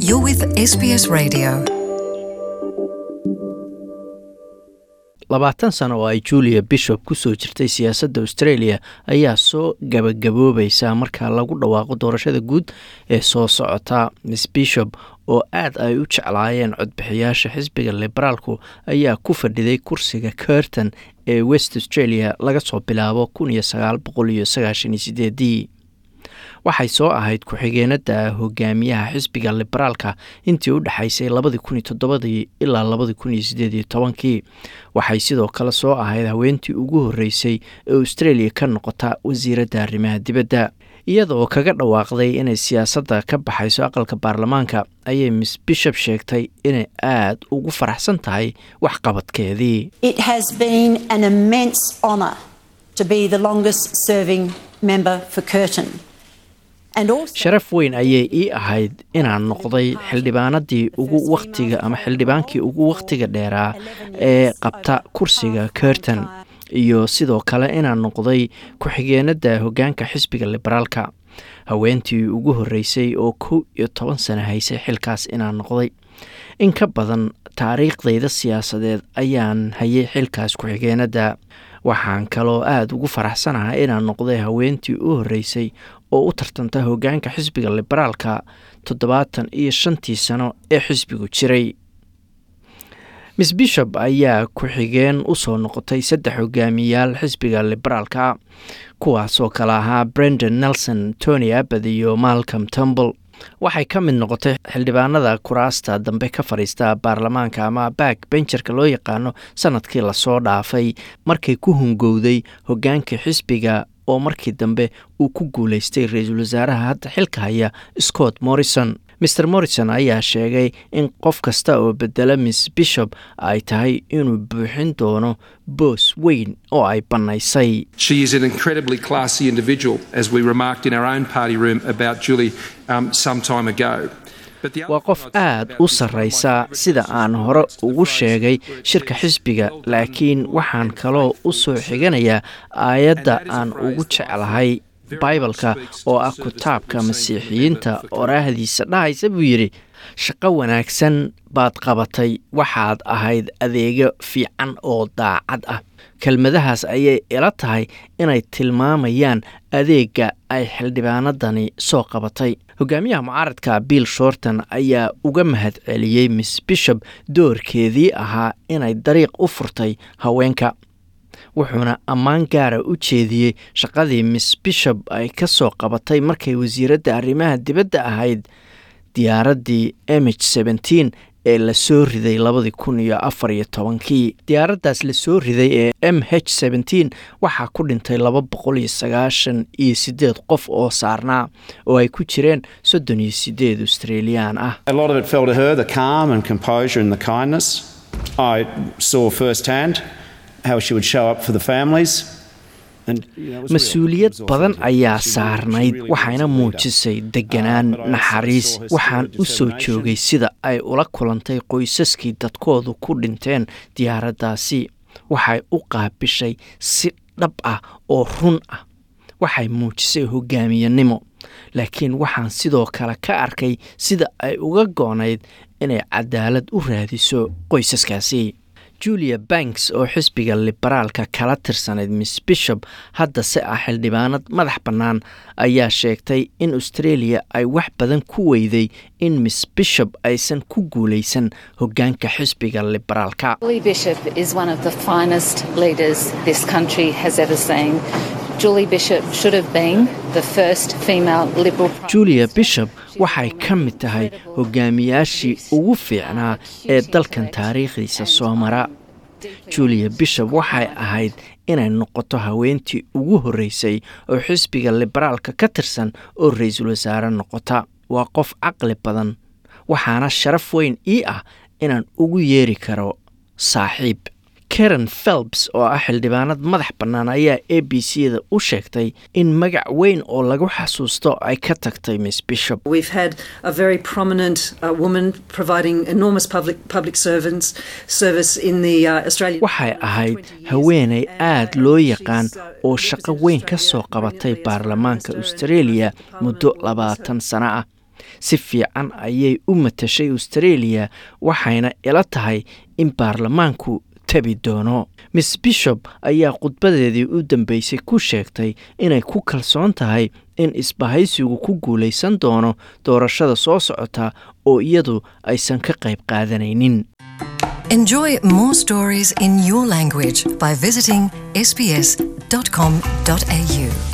You're with SBS Radio. labaatan sano oo ay julia bishop ku soo jirtay siyaasadda australia ayaa soo gabagaboobaysa marka lagu dhawaaqo doorashada guud ee soo socota miss bishop oo aad ay u jeclaayeen codbixiyaasha xisbiga liberaalku ayaa ku fadhiday kursiga curton ee west australia laga soo bilaabo ii waxay soo ahayd ku-xigeenada hogaamiyaha xisbiga liberaalka intii u dhexaysay ilaa kii waxay sidoo kale soo ahayd haweentii ugu horeysay ee australia ka noqota wasiiradda arrimaha dibadda iyadaoo kaga dhawaaqday inay siyaasadda ka baxayso aqalka baarlamaanka ayay miss bishop sheegtay inay aad ugu faraxsan tahay waxqabadkeedii It has been an immense honour to be the longest serving member for Curtin. And also, sharaf weyn ayay ii ahayd inaan noqday xildhibaanadii ugu wakhtiga ama xildhibaankii ugu wakhtiga dheeraa ee qabta kursiga curton iyo sidoo kale inaan noqday ku-xigeenada hogaanka xisbiga liberaalka haweentii ugu horeysay oo kow iyo toban sano haysay xilkaas inaan noqday in ka badan taariikhdayda siyaasadeed ayaan hayay xilkaas ku-xigeenada waxaan kaloo aada ugu faraxsanahay inaan noqday haweentii u horeysay oo u tartanta hogaanka xisbiga liberaalka toddobaatan iyo shantii sano ee xisbigu jiray miss bishop ayaa ku-xigeen usoo noqotay saddex hogaamiyaal xisbiga liberaalka kuwaasoo kale ahaa brendan nelson tony abad iyo malcolm tumble waxay ka mid noqotay xildhibaanada kuraasta dambe ka fadhiista baarlamaanka ama back benjarka loo yaqaano sanadkii lasoo dhaafay markay ku hungowday hogaanka xisbiga oo markii dambe uu ku guuleystay ra-iisul wasaaraha hadda xilka haya scott morrison mr morrison ayaa sheegay in qof kasta oo bedela miss bishop ay tahay inuu buuxin doono boos weyn oo ay bannaysay She is an incredibly classy individual, as we remarked in our own party room about Julie um, some time ago. But the waa qof aad u sarraysa sida aan hore ugu sheegay shirka xisbiga laakiin waxaan kaloo u soo xiganayaa aayadda aan ugu jeclahay baibalka oo ah kitaabka masiixiyiinta oraahdiisa dhahaysa buu yidhi shaqo wanaagsan baad qabatay waxaad ahayd adeego fiican oo daacad ah kelmadahaas ayay ila tahay inay tilmaamayaan adeega ay xildhibaanadani soo qabatay hogaamiyaha mucaaradka bill shorton ayaa uga mahad celiyey miss bishop doorkeedii ahaa inay dariiq u furtay haweenka wuxuuna ammaan gaara u jeediyey shaqadii miss bishop ay ka soo qabatay markay wasiiradda arrimaha dibadda ahayd diyaaraddii mh seventeen ee lasoo riday labadii kun iyo afar iyo tobankii diyaaraddaas lasoo riday ee m h seventeen waxaa ku dhintay laba boqol iyo sagaashan iyo siddeed qof oo saarnaa oo ay ku jireen soddon iyo siddeed australian ah A lot of it fell to her the calm and composure and the kindness. I saw firsthand how she would show up for the families. And, you know, it was real. It mas-uuliyad was badan authentic. ayaa She really- saarnayd she really waxayna was a leader. muujisay deganaan Uh, but I naxariis saw her waxaan spirit, u soo determination. joogay sida ay ula kulantay qoysaskii dadkoodu ku dhinteen diyaaraddaasi waxay u qaabishay si dhab ah oo run ah waxay muujisay hogaamiyanimo laakiin waxaan sidoo kale ka arkay sida ay uga goonayd inay cadaalad u raadiso qoysaskaasi julia banks oo xisbiga liberaalka kala tirsanayd miss bishop haddase ah xildhibaanad madax bannaan ayaa sheegtay in australia ay wax badan ku weyday in miss bishop aysan ku guulaysan hogaanka xisbiga liberaalka Julie Bishop is one of the finest leaders this country has ever seen. Julie Bishop should have been the first female Liberal Prime julia Minister. bishop waxay ka mid tahay hogaamiyaashii ugu fiicnaa ee dalkan taariikhdiisa soo mara julia bishop waxay ahayd inay noqoto haweentii ugu horreysay oo xisbiga liberaalka ka tirsan oo ra-iisul wasaare noqota waa qof caqli badan waxaana sharaf weyn ii ah inaan ugu yeeri karo saaxiib karen phelps oo ah xildhibaanad madax bannaan ayaa a b c da u sheegtay in magac weyn oo lagu xasuusto ay ka tagtay miss bishop We've had a very prominent uh, woman providing enormous public public servants service in the uh, Australian. waxay ahayd haweeney aad loo yaqaan oo shaqo weyn ka soo qabatay baarlamaanka australia muddo labaatan sano ah si fiican ayay u matashay australia waxayna ila tahay in baarlamaanku tabi doono miss bishop ayaa khudbadeedii u dambeysay ku sheegtay inay ku kalsoon tahay in isbahaysigu ku guulaysan doono doorashada soo socota oo iyadu aysan ka qayb qaadanaynin Enjoy more stories in your language by visiting sbs.com.au.